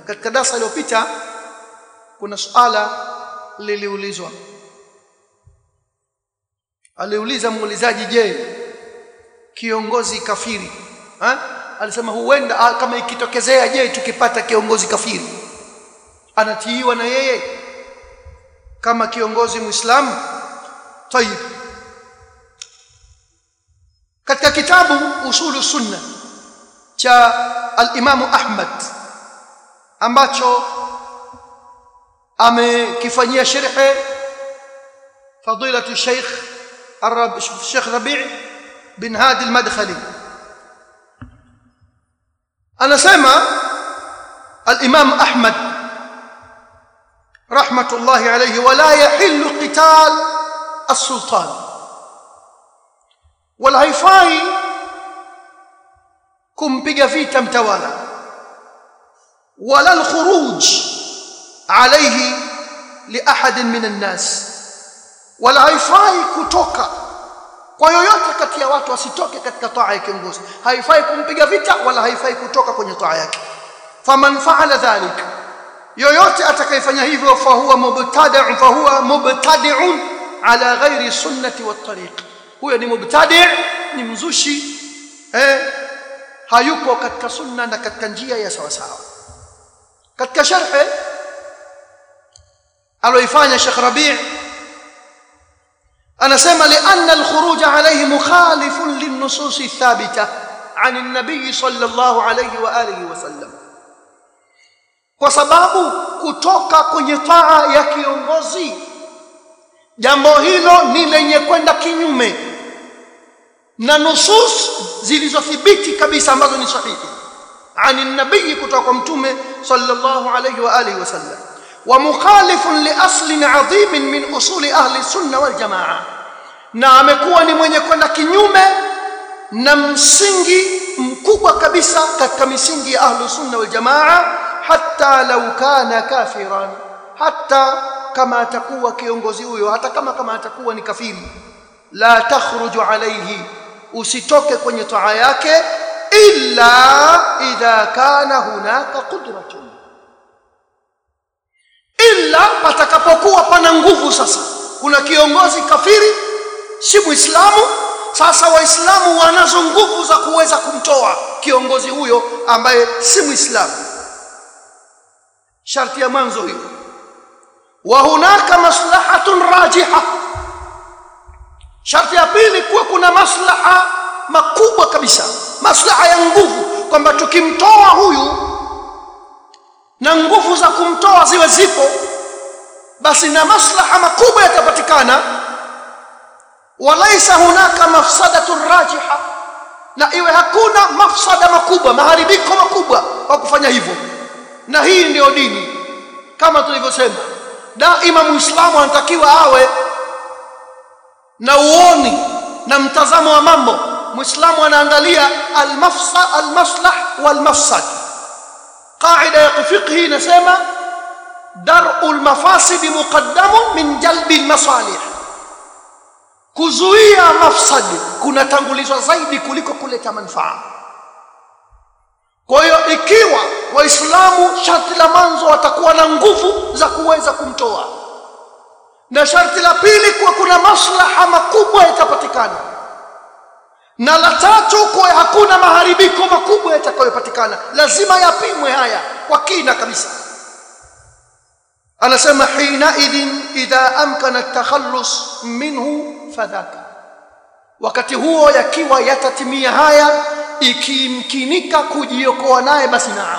katika darasa iliyopita kuna suala liliulizwa aliuliza muulizaji je kiongozi kafiri ha? alisema huenda ah, kama ikitokezea je tukipata kiongozi kafiri anatiiwa na yeye kama kiongozi muislamu tayib katika kitabu usulu sunna cha al-Imam Ahmad ambacho amekifanyia sharhe fadilatu Sheikh Arab Sheikh Rabi' bin Hadi al-Madkhali anasema al-Imam Ahmad rahmatullahi alayhi wala yahillu qital as-sultan wala haifai kumpiga vita mtawala wala al-khuruj alayhi li ahad min an-nas wala haifai kutoka kwa yoyote kati ya watu asitoke katika taa ya kiongozi haifai kumpiga vita wala haifai kutoka kwenye taa yake faman fa'ala dhalik yoyote atakayefanya hivyo fa huwa mubtadi' fa huwa mubtadi'un ala ghairi sunnati wat tariq huyo ni mubtadi' ni mzushi eh hayuko katika sunna na katika njia ya sawa sawa katika sharh aloifanya Sheikh Rabi' anasema lianna al-khuruj alayhi mukhalifun lin-nusus thabita عن النبي صلى الله عليه واله وسلم kwa sababu kutoka kwenye taa ya kiongozi jambo hilo ni lenye kwenda kinyume na nusus zilizothibiti kabisa ambazo ni sahihi ani nabii kutoka kwa mtume sallallahu alayhi wa alihi wasallam wa mukhalifun li aslin adhim min usuli ahli sunna wal jamaa na amekuwa ni mwenye kwenda kinyume na msingi mkubwa kabisa katika misingi ya ahli sunna wal jamaa hatta law kana kafiran hatta kama atakuwa kiongozi huyo hata kama kama atakuwa ni kafiri la takhruju alayhi usitoke kwenye taa yake illa idha kana hunaka qudratun illa patakapokuwa pana nguvu sasa kuna kiongozi kafiri si muislamu sasa waislamu wanazo nguvu za kuweza kumtoa kiongozi huyo ambaye si muislamu sharti ya mwanzo hiyo wa hunaka maslahatun rajiha sharti ya pili kuwa kuna maslaha makubwa kabisa maslaha ya nguvu kwamba tukimtoa huyu na nguvu za kumtoa ziwe zipo basi na maslaha makubwa yatapatikana walaisa hunaka mafsadatun rajiha na iwe hakuna mafsada makubwa maharibiko makubwa kwa kufanya hivyo na hii ndiyo dini kama tulivyosema daima muislamu anatakiwa awe na uoni na mtazamo wa mambo muislamu anaangalia almafsa almaslah walmafsad qaida ya fiqhi inasema dar'u almafasid muqaddamun min jalbi almasalih kuzuia mafsad kunatangulizwa zaidi kuliko kuleta manufaa kwa hiyo ikiwa waislamu sharti la mwanzo watakuwa na nguvu za kuweza kumtoa na sharti la pili kuwa kuna maslaha makubwa yatapatikana na la tatu kuwa hakuna maharibiko makubwa yatakayopatikana lazima yapimwe haya kwa kina kabisa anasema hina idhin idha amkana takhallus minhu fadhaka wakati huo yakiwa yatatimia haya ikimkinika kujiokoa naye basi naam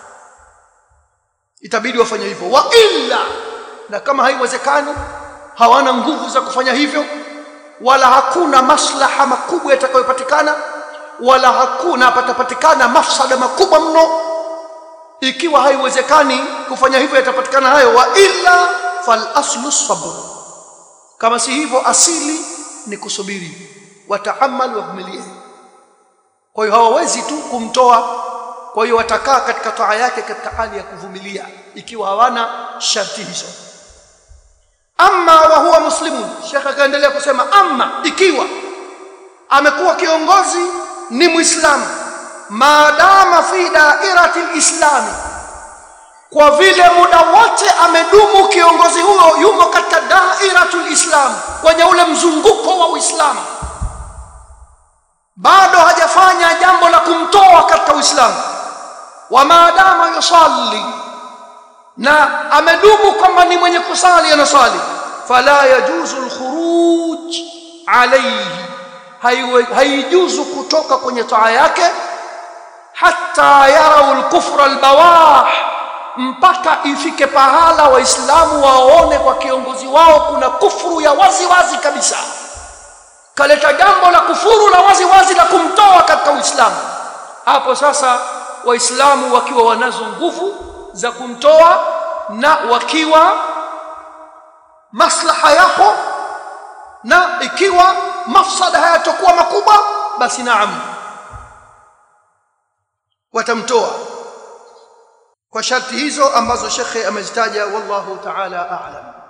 itabidi wafanye hivyo wa illa na kama haiwezekani hawana nguvu za kufanya hivyo wala hakuna maslaha makubwa yatakayopatikana wala hakuna patapatikana mafsada makubwa mno ikiwa haiwezekani kufanya hivyo yatapatikana hayo wa illa fal aslu sabr kama si hivyo asili ni kusubiri wataamal wavumilie kwa hiyo hawawezi tu kumtoa kwa hiyo watakaa katika taa yake katika hali ya kuvumilia ikiwa hawana sharti hizo amma wa huwa muslimun shekha akaendelea kusema amma ikiwa amekuwa kiongozi ni muislamu maadama fi dairati lislami kwa vile muda wote amedumu kiongozi huyo yumo katika dairatul islam kwenye ule mzunguko wa uislamu bado hajafanya jambo la kumtoa katika uislamu wa maadama yusalli na amedumu kwamba ni mwenye kusali anasali fala yajuzu alkhuruj alayhi haijuzu kutoka kwenye taa yake hatta yarau alkufra albawah mpaka ifike pahala waislamu waone kwa kiongozi wao kuna kufuru ya wazi wazi kabisa kaleta jambo la kufuru la wazi wazi la kumtoa katika uislamu hapo sasa waislamu wakiwa wanazo nguvu za kumtoa na wakiwa maslaha yapo na ikiwa mafsada hayatakuwa makubwa basi naam watamtoa kwa sharti hizo ambazo shekhe amezitaja wallahu ta'ala a'lam